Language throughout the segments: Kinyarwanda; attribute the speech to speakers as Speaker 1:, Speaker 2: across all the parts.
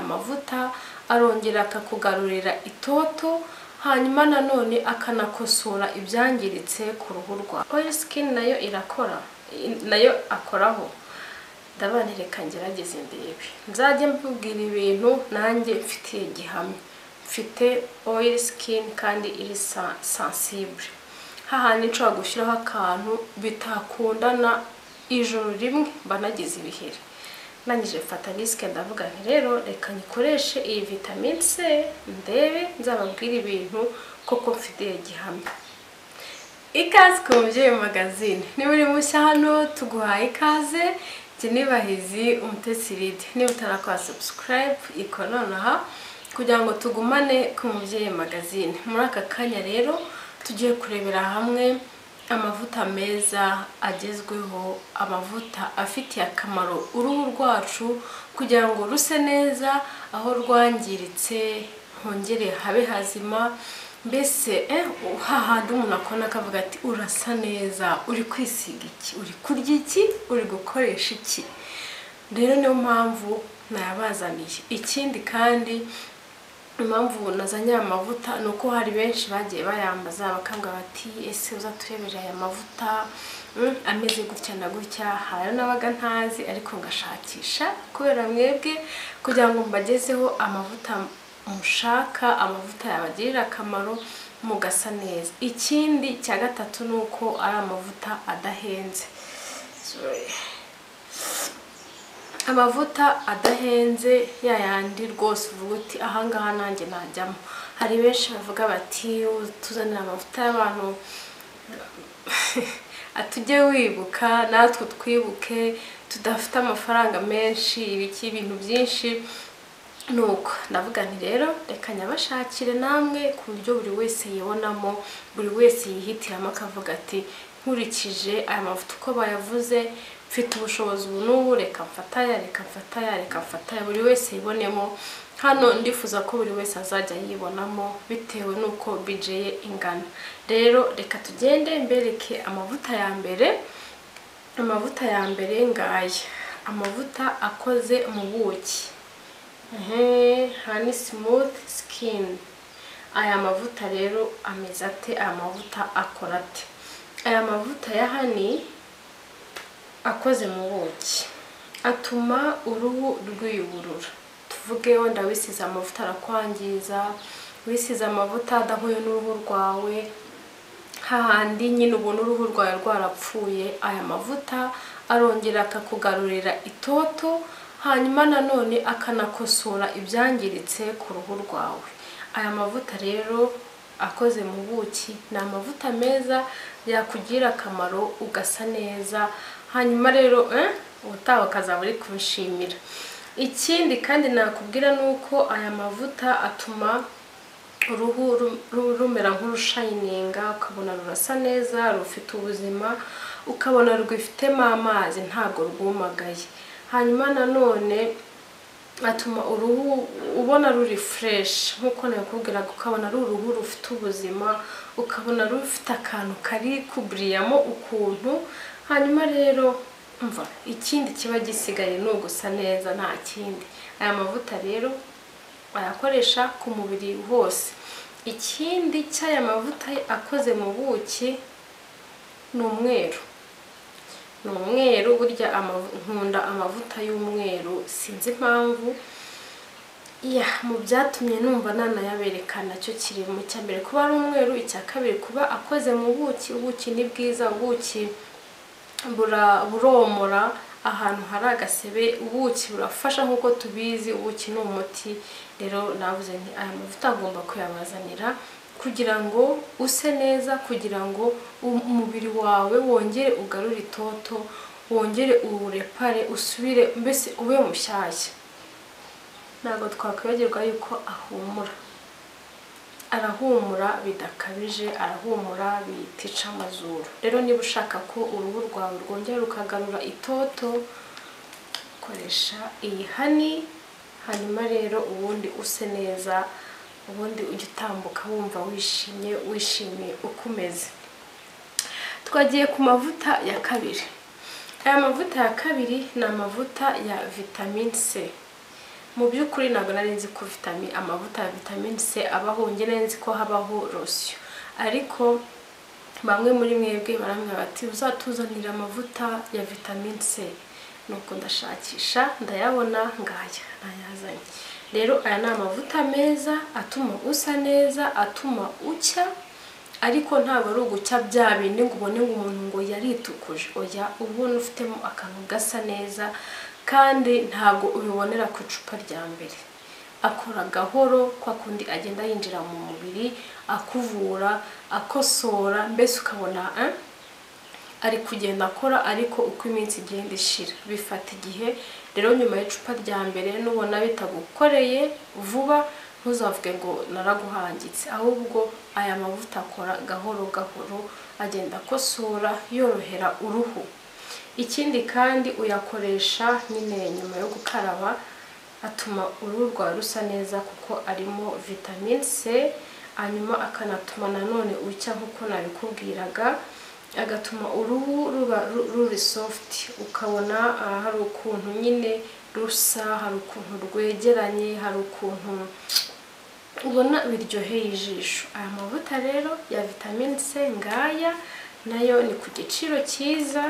Speaker 1: amavuta arongera akakugarurira itoto hanyuma nanone akanakosora ibyangiritse ku ruhu rwawe oil skin nayo irakora nayo akoraho ndabanireka ngerageze ndebe nzajye mbubwira ibintu nanjye mfitiye gihamya mfite oil skin kandi iri sensible hahandi nshobora gushyiraho akantu bitakundana ijoro rimwe mba nagize ibiheri nangije mfata risike ndavuga nti rero reka nyikoreshe iyi vitamine c ndebe nzababwire ibintu koko mfitiye gihamya ikaze ku mubyeyi magazine niba uri mushya hano tuguhaye ikaze njye nibahizi umutetsi ride niba utarakora subscribe ikora nonaha kugira ngo tugumane ku mubyeyi magazine muri aka kanya rero tugiye kurebera hamwe amavuta meza agezweho amavuta afitiye akamaro uruhu rwacu kugira ngo ruse neza aho rwangiritse hongere habe hazima mbese hahandi umuntu akona akavuga ati urasa neza uri kwisiga iki uri kurya iki uri gukoresha iki rero niyo mpamvu nayabazaniye ikindi kandi impamvu nazanye aya mavuta ni uko hari benshi bagiye bayambaza bakambwira bati ese uza turebere aya mavuta ameze gutya na gutya hari n'abaga ntazi ariko ngashakisha kubera mwebwe kugira ngo mbagezeho amavuta mushaka amavuta yabagirira akamaro mugasa neza ikindi cya gatatu ni uko ari amavuta adahenze amavuta adahenze yayandi rwose uvuga uti ahangaha nanjye najyamo hari benshi bavuga bati tuzanira amavuta y'abantu atujye wibuka natwe twibuke tudafite amafaranga menshi ibiki ibintu byinshi nuko ndavuga nti rero reka nyabashakire namwe ku buryo buri wese yibonamo buri wese yihitiramo akavuga ati nkurikije aya mavuta uko bayavuze mfite ubushobozi ubu n'ubu reka mfataya reka mfataya reka mfataya buri wese yibonemo hano ndifuza ko buri wese azajya yibonamo bitewe n'uko bije ye ingana rero reka tugende mbereke amavuta ya mbere amavuta ya mbere ngaya amavuta akoze mu buki hani simuti sikini aya mavuta rero ameze ate aya mavuta akora ate aya mavuta ya hani akoze mu buki atuma uruhu rwiyuburura tuvuge wenda wisize amavuta arakwangiza wisize amavuta adahuye n'uruhu rwawe hahandi nyine ubona uruhu rwawe rwarapfuye aya mavuta arongera akakugarurira itoto hanyuma nanone akanakosora ibyangiritse ku ruhu rwawe aya mavuta rero akoze mu buki ni amavuta meza yakugira akamaro ugasa neza hanyuma rero ubutaha ukazaba uri kubishimira ikindi kandi nakubwira ni uko aya mavuta atuma uruhu rumera nk'urushayininga ukabona rurasa neza rufite ubuzima ukabona rwifitemo amazi ntabwo rwumagaye hanyuma nanone atuma uruhu ubona ruri fureshi nk'uko nabikubwiraga ukabona ari uruhu rufite ubuzima ukabona rufite akantu kari kuburiyamo ukuntu hanyuma rero mva ikindi kiba gisigaye ni ugusa neza nta kindi aya mavuta rero bayakoresha ku mubiri wose ikindi cy'aya mavuta akoze mu buki ni umweru ni umweru burya nkunda amavuta y'umweru sinzi impamvu mu byatumye numva nanayabereka nacyo kiri mu cya mbere kuba ari umweru icya kabiri kuba akoze mu buki ubuki ni bwiza ubuki buromora ahantu hari agasebe ubuki burafasha nk'uko tubizi ubuki ni umuti rero navuze nti aya mavuta agomba kuyabazanira kugira ngo use neza kugira ngo umubiri wawe wongere ugarure itoto wongere uwurepare usubire mbese ube mushyashya ntabwo twakwibagirwa yuko ahumura arahumura bidakabije arahumura bitica amazuru rero niba ushaka ko uruhu rwawe rwongera rukagarura itoto koresha iyi hani hanyuma rero ubundi use neza ubundi ujya utambuka wumva wishimye wishimiye uko umeze twagiye ku mavuta ya kabiri aya mavuta ya kabiri ni amavuta ya vitamine c mu by'ukuri ntabwo nari nzi ko vitamine amavuta ya vitamine c abaho njye nari nzi ko habaho rosiyo ariko bamwe muri mwebwe barambwira bati uzatuzanira amavuta ya vitamine c nuko ndashakisha ndayabona ngaya ndayazanye rero aya ni amavuta meza atuma usa neza atuma ucya ariko ntabwo ari ugucya bya bindi ngo ubone ngo umuntu ngo yaritukuje oya uba ubona ufitemo akantu gasa neza kandi ntabwo ubibonera ku icupa rya mbere akora gahoro kwa kundi agenda yinjira mu mubiri akuvura akosora mbese ukabona eh? ari kugenda akora ariko uko iminsi igenda ishira bifata igihe rero nyuma y'icupa rya mbere nubona bitagukoreye vuba ntuzavuge ngo naraguhangitse ahubwo aya mavuta akora gahoro gahoro agenda akosora yorohera uruhu ikindi kandi uyakoresha nyine nyuma yo gukaraba atuma uruhu rwawe rusa neza kuko arimo vitamine c hanyuma akanatuma nanone ucya nk'uko nabikubwiraga agatuma uruhu ruba ru- ruri soft ukabona ah, hari ukuntu nyine rusa hari ukuntu rwegeranye hari ukuntu ubona biryoheye ijisho aya mavuta rero ya vitamine c ngaya nayo ni ku giciro cyiza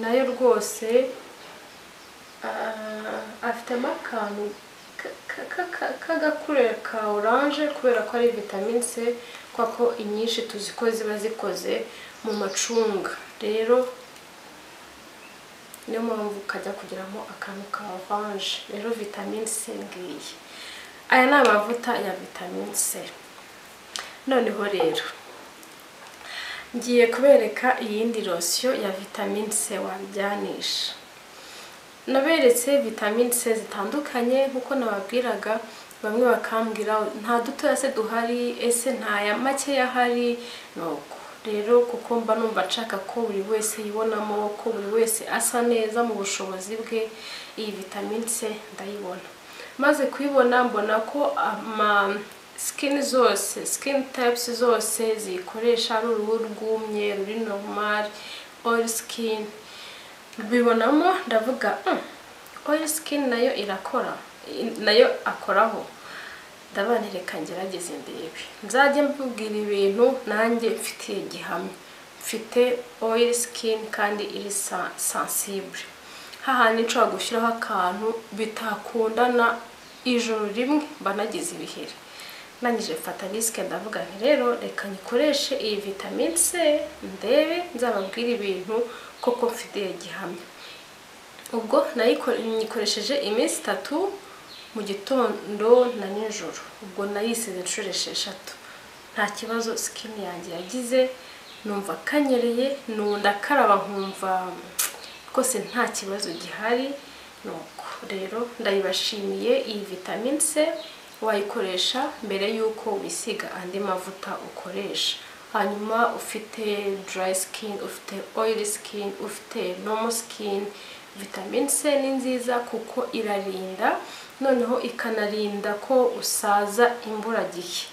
Speaker 1: nayo rwose ah, afitemo akantu ka- ka- ka- ka- k'agakuriro ka oranje kubera ko ari vitamine c kubera ko inyinshi tuzi ko ziba zikoze mu macunga rero niyo mpamvu kajya kugiramo akantu ka oranje rero vitamine c ngiyi aya ni amavuta ya vitamine c noneho rero ngiye kubereka iyindi rosiyo ya vitamine c wabyanisha naberetse vitamine c zitandukanye nk'uko nababwiraga bamwe bakambwira nta dutoya se duhari ese ntaya makeya ahari nuko rero kuko mba numva nshaka ko buri wese yibonamo ko buri wese asa neza mu bushobozi bwe iyi vitamine c ndayibona maze kuyibona mbona ko ama skin zose skin types zose ziyikoresha ari uruhu rwumye ruri normal oil skin mbibonamo ndavuga "Mm, oil skin nayo irakora i- nayo akoraho ndabanireka ngerageze ndebe nzajya mbibwira ibintu nanjye mfitiye gihamya mfite oil skin kandi iri sa- sensible hahandi nshobora gushyiraho akantu bitakundana ijoro rimwe mba nagize ibiheri nangije mfata risike ndavuga nti rero reka nyikoreshe iyi vitamine c ndebe nzababwire ibintu koko mfitiye gihamya ubwo nayiko- nyikoresheje iminsi itatu mu gitondo na nijoro ubwo nayisize inshuro esheshatu nta kibazo skin yanjye yagize numva kanyereye nunda karaba nkumva rwose nta kibazo gihari nuko rero ndayibashimiye iyi vitamine c wayikoresha mbere y'uko wisiga andi mavuta ukoresha hanyuma ufite dry skin ufite oily skin ufite normal skin vitamine c ni nziza kuko irarinda noneho ikanarinda ko usaza imburagihe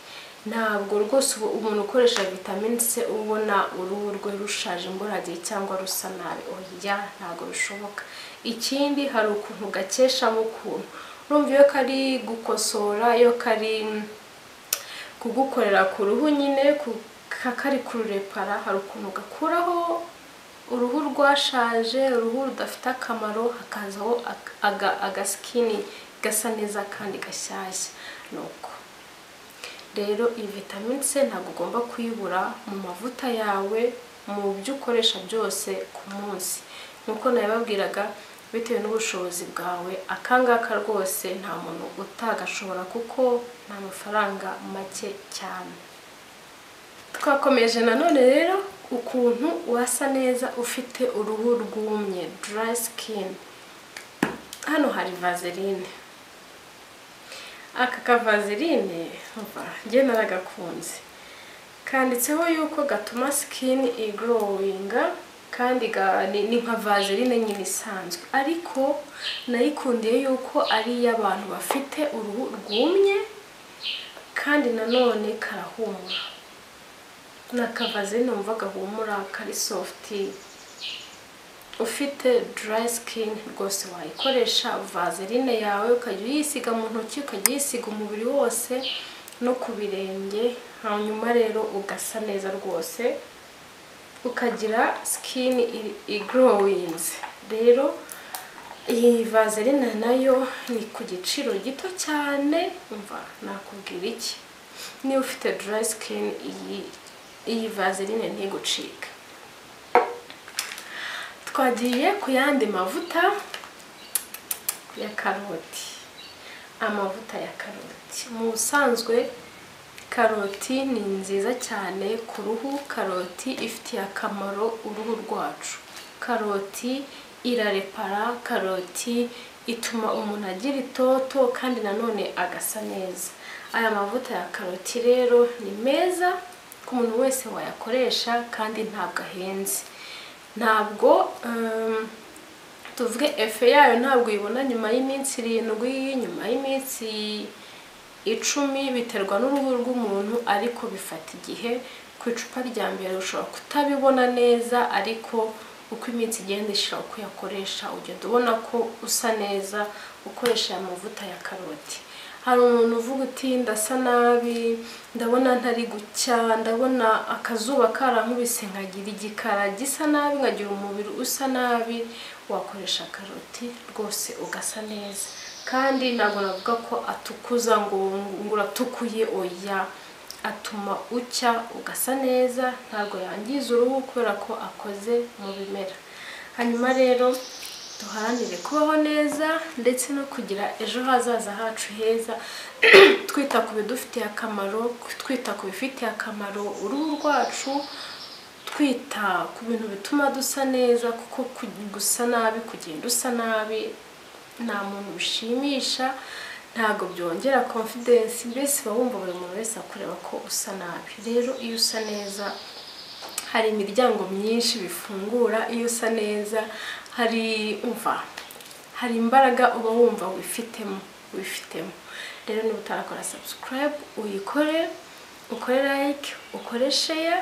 Speaker 1: ntabwo rwose ubu- umuntu ukoresha vitamine c uba ubona uruhu rwe rushaje imburagihe cyangwa rusa nabi oya ntabwo bishoboka ikindi hari ukuntu gakeshamo ukuntu urumva iyo kari gukosora iyo kari kugukorera ku ruhu nyine ku- ka- kari kururepara hari ukuntu gakuraho uruhu rwashaje uruhu rudafite akamaro hakazaho ak- aga- agasikini gasa neza kandi gashyashya nuko rero iyi vitamine c ntabwo ugomba kuyibura mu mavuta yawe mu byo ukoresha byose ku munsi nk'uko nabibabwiraga bitewe n'ubushobozi bwawe akangaka rwose nta muntu utagashobora kuko ni amafaranga make cyane twakomeje nanone rero ukuntu wasa neza ufite uruhu rwumye dry skin hano hari vaseline aka kavazeline umva njye naragakunze kanditseho yuko gatuma sikini igorowinga kandi ga- ni ni nka vaseline nyine isanzwe ariko nayikundiye yuko ari iy'abantu bafite uruhu rwumye kandi nanone karahumura ni akavazeline wumva gahumura kari sofuti ufite dry skin rwose wayikoresha vaseline yawe ukajya uyisiga mu ntoki ukajya uyisiga umubiri wose no ku birenge hanyuma rero ugasa neza rwose ukagira skin igrowinze rero iyi vaseline nayo ni ku giciro gito cyane umva nakubwira iki niba ufite dry skin iyi iyi vaseline ntigucika twagiye ku yandi mavuta ya karoti amavuta ya karoti mu busanzwe karoti ni nziza cyane ku ruhu karoti ifitiye akamaro uruhu rwacu karoti irarepara karoti ituma umuntu agira itoto kandi nanone agasa neza aya mavuta ya karoti rero ni meza ku muntu wese wayakoresha kandi ntabwo ahenze ntabwo tuvuge efe yayo ntabwo uyibona nyuma y'iminsi irindwi nyuma y'iminsi icumi biterwa n'uruhu rw'umuntu ariko bifata igihe ku icupa rya mbere ushobora kutabibona neza ariko uko iminsi igenda ishira uko uyakoresha ugenda ubona ko usa neza ukoresha aya mavuta ya karoti hari umuntu uvuga uti ndasa nabi ndabona ntari gucya ndabona akazuba karankubise nkagira igikara gisa nabi nkagira umubiri usa nabi wakoresha karoti rwose ugasa neza kandi ntabwo navuga ko atukuza ngo ngo uratukuye oya atuma ucya ugasa neza ntabwo yangiza uruhu kubera ko akoze mu bimera hanyuma rero duharanire kubaho neza ndetse no kugira ejo hazaza hacu heza twita ku bidufitiye akamaro twita ku bifitiye akamaro uruhu rwacu twita ku bintu bituma dusa neza kuko gusa nabi kugenda usa nabi nta muntu bishimisha ntabwo byongera confidence mbese uba wumva buri muntu wese akureba ko usa nabi rero iyo usa neza hari imiryango myinshi bifungura iyo usa neza hari umva hari imbaraga uba wumva wifitemo wifitemo rero niba utarakora subscribe uyikore ukore like ukore share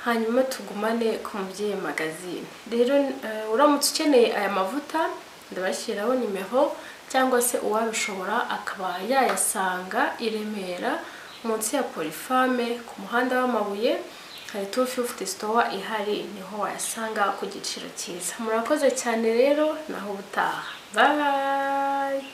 Speaker 1: hanyuma tugumane ku mubyeyi magazine rero uramutse ukeneye aya mavuta ndabashyiraho nimero cyangwa se uwabishobora akaba yayasanga i Remera munsi ya polifame ku muhanda w'amabuye hari tu fifuti sitowa ihari niho wayasanga ku giciro cyiza murakoze cyane rero naho ubutaha babayi